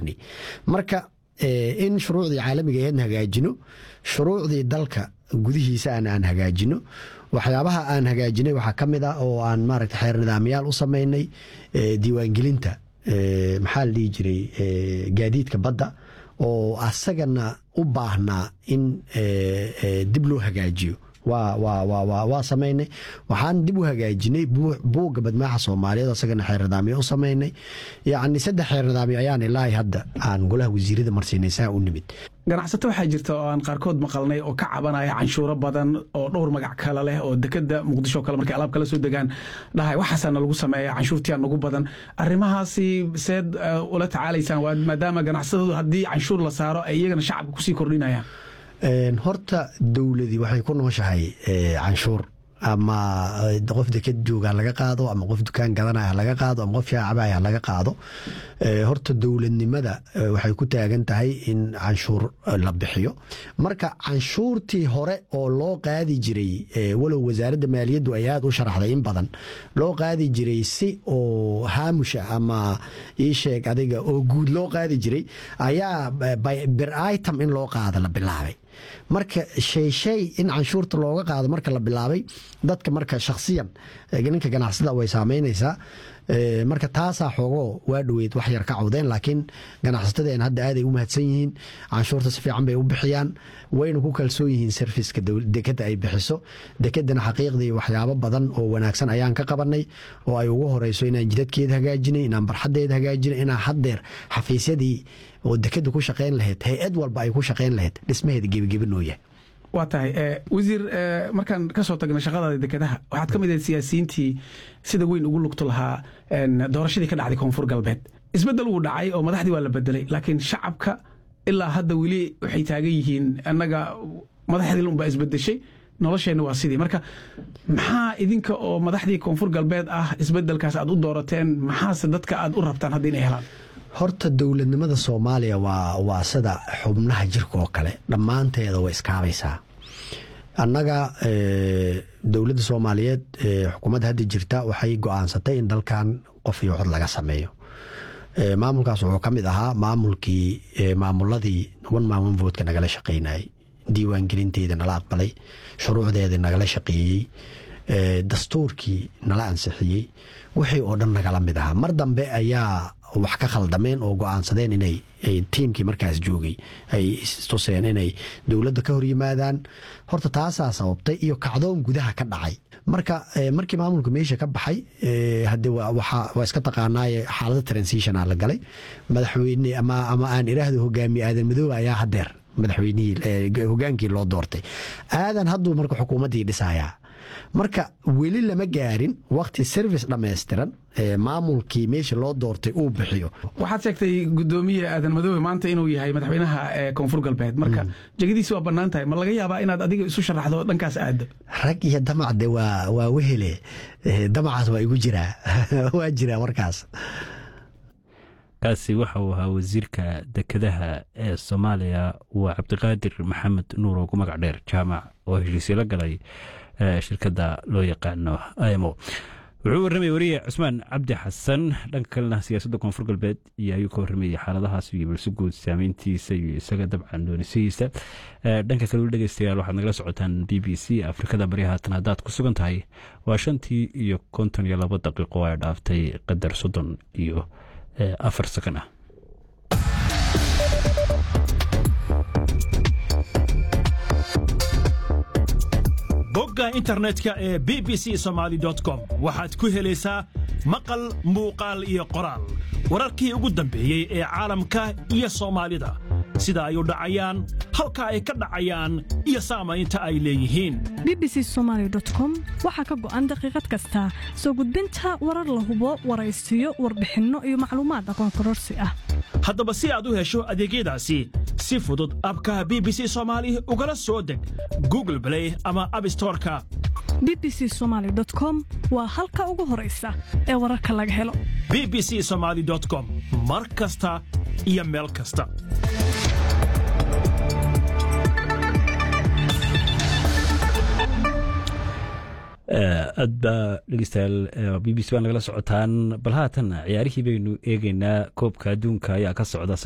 gaarnay marka in shuruucdii caalamiga eedna hagaajino shuruucdii dalka gudihiisa aan aan hagaajino waxyaabaha aan hagaajinay waxaa ka mid ah oo aan maaragta xeer nidaamyaal u samaynay diiwaangelinta maxaa la dhihi jiray gaadiidka badda oo asagana u baahnaa in dib loo hagaajiyo waa samaynay waxaan dib u hagaajinay buugga badmaaxa soomaaliyeed asagana xeer nidaamyo u samaynay yacni saddex xeer nidaamyo ayaan ilaahay hadda aan golaha wasiirada marsiinaysaa u nimid ganacsato waxaa jirta oo aan qaarkood maqalnay oo ka cabanaya canshuuro badan oo dhowr magac kale leh oo dekeda muqdisho kale markay alaab kala soo degaan dhahay waxaasaana lagu sameeya canshuurtiyaa nagu badan arrimahaasi seed ula tacaalaysaan maadaama ganacsatadu haddii canshuur la saaro ay iyagana shacabka kusii kordhinayaan horta dowladii waxay ku nooshahay canshuur ama qof deked jooga laga qaado ama qof dukaan gadanaya laga qaado ama qof shaacabaya laga qaado horta dowladnimada waxay ku taagan tahay in canshuur la bixiyo marka canshuurtii hore oo loo qaadi jiray walow wasaaradda maaliyaddu ay aad u sharaxday in badan loo qaadi jiray si oo haamusha ama ii sheeg adiga oo guud loo qaadi jiray ayaa bir item in loo qaado la bilaabay marka shay shay in canshuurta looga qaado marka la bilaabay dadka marka shakhsiyan ninka ganacsada way saameynaysaa marka taasaa xoogoo waa dhoweyd wax yar ka cawdeen laakiin ganacsatadeen hadda aaday u mahadsan yihiin canshuurta si fiican bay u bixiyaan wayna ku kalsoon yihiin serviska dekeda ay bixiso dekedana xaqiiqdii waxyaabo badan oo wanaagsan ayaan ka qabanay oo ay ugu horeyso inaan jidadkeeda hagaajinay inaan barxadeeda hagaajinay inaan haddeer xafiisyadii oo dekeda ku shaqeyn lahayd hay-ad walba ay ku shaqeyn lahayd dhismaheeda gebigebinooya waa tahay wasiir markaan ka soo tagna shaqadaada dekedaha waxaad ka mid ahayd siyaasiyiintii sida weyn ugu lugto lahaa doorashadii ka dhacday koonfur galbeed isbeddel wuu dhacay oo madaxdii waa la bedelay laakiin shacabka ilaa hadda weli waxay taagan yihiin annaga madaxdii unbaa isbedeshay nolosheenna waa sidii marka maxaa idinka oo madaxdii koonfur galbeed ah isbedelkaas aad u doorateen maxaase dadka aad u rabtaan hadda inay helaan horta dowladnimada soomaaliya waa sida xubnaha jirka oo kale dhammaanteeda way iskaabaysaa annaga dowladda soomaaliyeed xukuumadda hadda jirta waxay go-aansatay in dalkan qof iyo cod laga sameeyo maamulkaas wuxuu ka mid ahaa maamulkii maamuladii one man one votka nagala shaqeynayay diiwaangelinteeda nala aqbalay shuruucdeeda nagala shaqeeyey dastuurkii nala ansixiyey wixii oo dhan nagala mid ahaa mar dambe ayaa wax ka khaldameen oo go-aansadeen inay tiimkii markaas joogay ay istuseen inay dowladda ka hor yimaadaan horta taasaa sababtay iyo kacdoon gudaha ka dhacay marka markii maamulka meesha ka baxay hade waa iska taqaanaaye xaalada transitionaa la galay madaxweyne ama aan iraahdo hogaamiye aadan madoobe ayaa hadeer madaxweynihii hogaankii loo doortay aadan hadduu marka xukuumaddii dhisayaa marka weli lama gaarin wakti service dhammaystiran maamulkii meesha loo doortay uu bixiyo waxaad sheegtay gudoomiye aadan madoobe maanta inuu yahay madaxweynaha koonfur galbeed marka jegadiisi waa bannaan tahay ma laga yaabaa inaad adiga isu sharaxdo dhankaas aado rag iyo damacde waa wehele damacaas waa igu jiraa waa jiraa warkaas kaasi waxa uu ahaa wasiirka dekedaha ee soomaaliya waa cabdiqaadir maxamed nuur oo ku magac dheer jaamac oo heshiisyo la galay shirkadda loo yaqaano imo wuxuu warramayay wariye cusmaan cabdi xasan dhanka kalena siyaasadda koonfur galbeed iyo ayuu ka warramayay xaaladahaas iyo balse guud saameyntiisa iyo isaga dabcan doonisihiisa dhanka kale weli dhegeystayaal waxaad nagala socotaan b b c afrikada bari haatan haddaad ku sugan tahay waa shantii iyo konton iyo labo daqiiqo ay dhaaftay qadar soddon iyo afar sakan ah bogga internetka ee b b c somaali com waxaad ku helaysaa maqal muuqaal iyo qoraal wararkii ugu dambeeyey ee caalamka iyo soomaalida sida ay u dhacayaan halka ay ka dhacayaan iyo saamaynta ay leeyihiin bbc somalycom waxaa ka go'an daqiiqad kasta soo gudbinta warar la hubo waraysiyo warbixinno iyo macluumaad aqoon kororsi ah haddaba si aad u hesho adeegyadaasi si fudud abkaha b b c soomaali ugala soo deg google blay ama abstoreka bbc somaly com waa halka ugu horaysa ee wararka laga helo b b c somaali com mar kasta iyo meel kasta aad baa dhegeystayaal b b c baa nagala socotaan bal haatan ciyaarihii baynu eegeynaa koobka adduunka ayaa ka socda